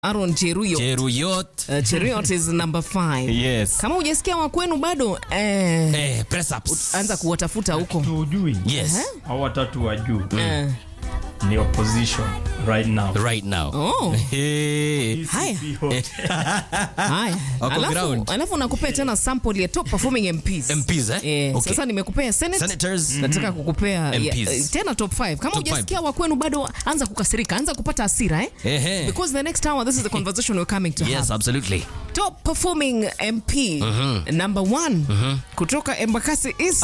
Aaron Cheruiyot. Cheruyot. Uh, Cheruiyot is number five. Yes. Kama hujasikia wa kwenu bado eh, Eh, press ups. anza kuwatafuta huko. tuujui Yes. au watatu wa juu Eh, ni opposition right now Right now. Oh. Hey. Haya. DCP hot. haya. Wako Alafu, ground. alafu nakupea tena sample ya top performing MPs. MPs, eh? Eh, Okay. Sasa nimekupea Senate. Senators. Nataka kukupea MPs. ya, eh, tena top 5. Kama Top hujasikia wa kwenu bado anza kukasirika, anza kupata hasira eh? Ehe. Because the next hour this is the conversation we're coming to have. Yes, absolutely. Top performing MP number one kutoka Embakasi East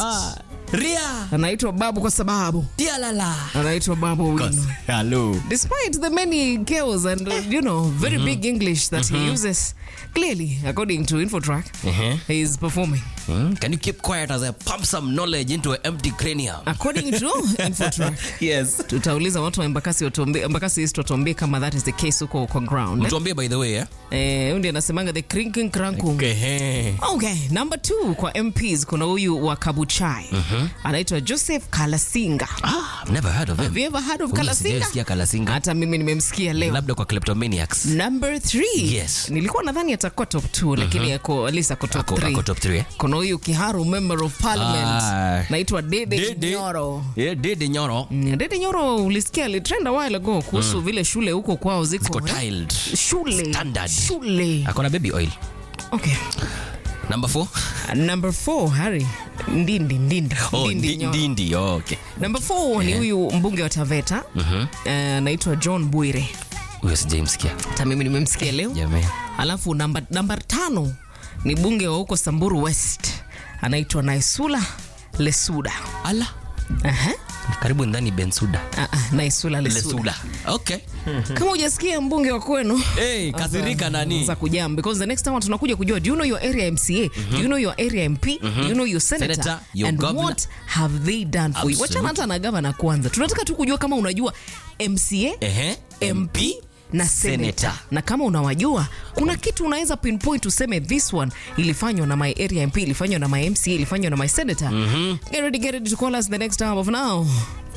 Ria. anaitwa Babu kwa sababu Dialala. anaitwa Babu Wino. Hello. Despite the many girls and uh, you know very big English that he uses, clearly according to Infotrack, Uh-huh. he is performing. Hmm? Can you keep quiet as I pump some knowledge into an empty cranium? According to Infotrack. Yes. tutauliza watu wa Embakasi watuambie, Embakasi East watuambie kama that is the case huko kwa ground. eh? Mtuambie by the way, eh? Eh, huyu ndiye anasemanga the crinking crankum. Okay. hey. Okay, number two kwa MPs kuna huyu wa Kabuchai anaitwa Joseph Kalasinga. Ah, I've never heard of him. Have you ever heard of Huyu Kalasinga? sijaisikia Kalasinga. Hata mimi nimemsikia leo. Labda kwa kleptomaniacs. Number three. Yes. Nilikuwa nadhani atakuwa top 2 lakini ako at least ako top Ako- 3. ako top three, eh? Kuna huyu Kiharu member of parliament Ah. naitwa Dede, Dede. Nyoro. Yeah, Dede Nyoro. Mm, Dede Nyoro ulisikia alitrend a while ago kuhusu vile shule huko kwao ziko, Ziko eh? tiled. Shule. Standard. Shule. Akona baby oil. Okay. Number four. Number 4 Harry. Ndindi Ndindi. Oh, Ndindi Ndi- Nyoro. Ndindi. Oh, okay. Number 4 ni huyu mbunge wa Taveta eh, anaitwa John Bwire. Huyo sijaimsikia. Hata mimi nimemsikia leo. Jamani. Alafu namba namba tano ni bunge wa huko Samburu West anaitwa Naisula Lesuda. Ala. Aha. Karibu ndani Bensuda. Ah, ah, Naisula Lesuda. Lesuda. Okay. Kama hujasikia mbunge wa kwenu Hey, kasirika nani? za kujam because the next time tunakuja kujua do you know your area MCA do you know your area MP do you know your senator, Senator, your and governor. what have they done for you Absolutely. wachana hata na gavana kwanza tunataka tu kujua kama unajua MCA Ehe. MP na senator. Senator. na kama unawajua kuna kitu unaweza pinpoint useme this one ilifanywa na my area MP ilifanywa na my MCA ilifanywa na my senator get ready get ready to call us the next hour of now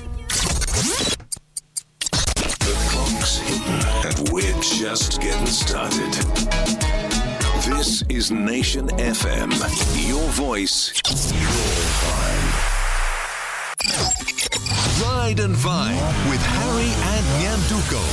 Clock's hitting, and we're just getting started. This is Nation FM. Your voice, your vibe. Ride and Vine with Harry and Nyanduko.